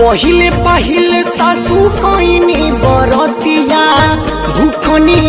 पहिले पहिले सासू कइनी बरतिया भूखनी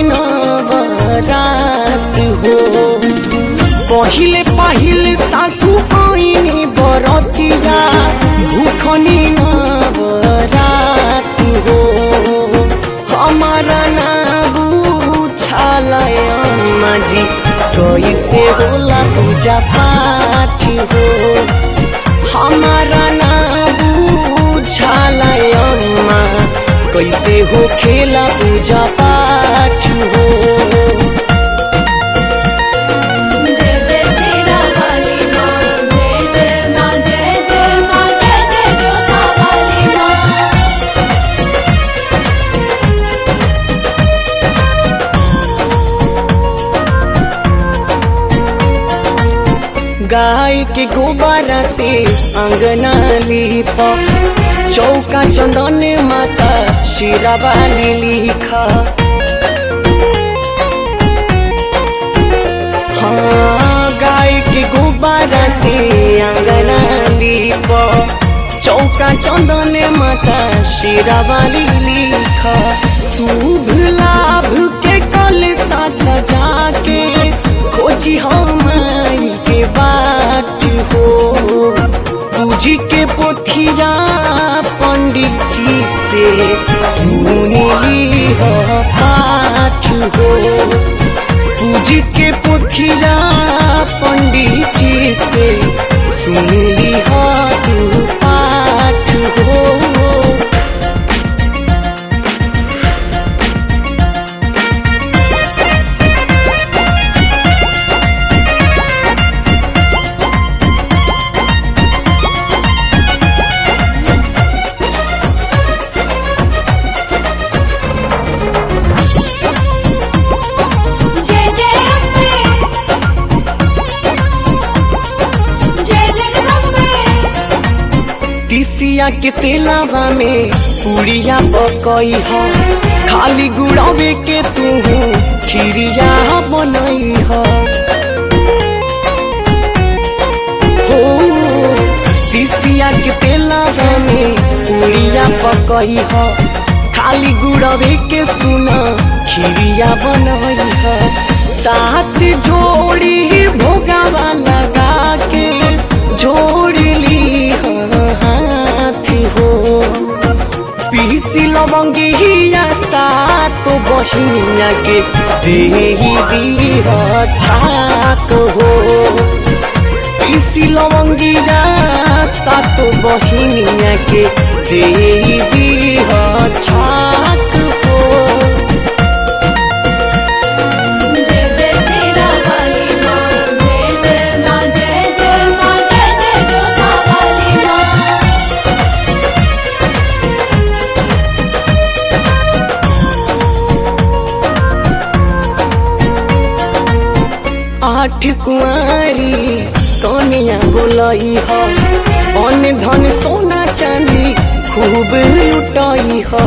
नवरात हो पहिले पहिले सासू कइनी बरतिया भूखनी नवरात हो हमारा ना बुझालय माजी कैसे होला पूजा पाठ हो हमारा ना बुझालय अम्मा कैसे हो खेला पूजा पाठ हो जय जय सीता वाली माँ जय जय माँ जय जय माँ जय जय जोधा वाली माँ गाय के गोबारा से अंगना लीप चौका चंदन माता शिरा वाली लिखा हाँ गाय के गोबारा से अंगना लीप चौका चंदन माता शिरा वाली लिखा शुभ लाभ के कल सा सजा के खोजी हम के बाट हो पूजी के पोथिया पंडित जी से सुनली हो पाठ हो पूजी के पोथिया पंडित जी से सुनली हो तू पाठ हो जय जय अम्बे जय जगदम्बे तिसिया के तेलावा में पुड़िया पकई ह खाली गुड़ावे के तू खीरिया बनई ह हो तिसिया के तेलावा में पुड़िया पकई ह खाली गुड़ावे के सुन खीरिया बनई ह साथ जोड़ी भोगावा लगा के जोड़ली ह हाथ हो पीसी लवंगिया सातो बहिनिया के देही दीह छाक हो पीसी लवंगिया सातो बहिनिया के देही दीह छाक हो जय जय सीता वाली माँ जय जय माँ जय जय माँ जय जय जोधा वाली माँ आठ कुआरी कनिया बोलई ह अन धन सोना चांदी खूब लुटई ह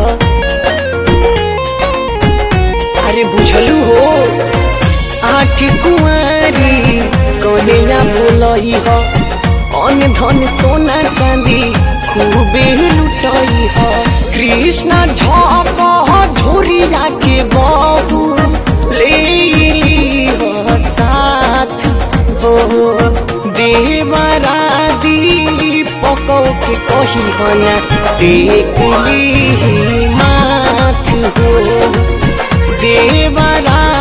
अरे बुझलू हो आठ कुआरी कनिया बोलई ह अन धन सोना चांदी खूब लुटई ह कृष्ण झप झोरिया के बाबू ले ली ह साथ हो देवरादी पकौ के कही हना टेकली माथ हो देवरा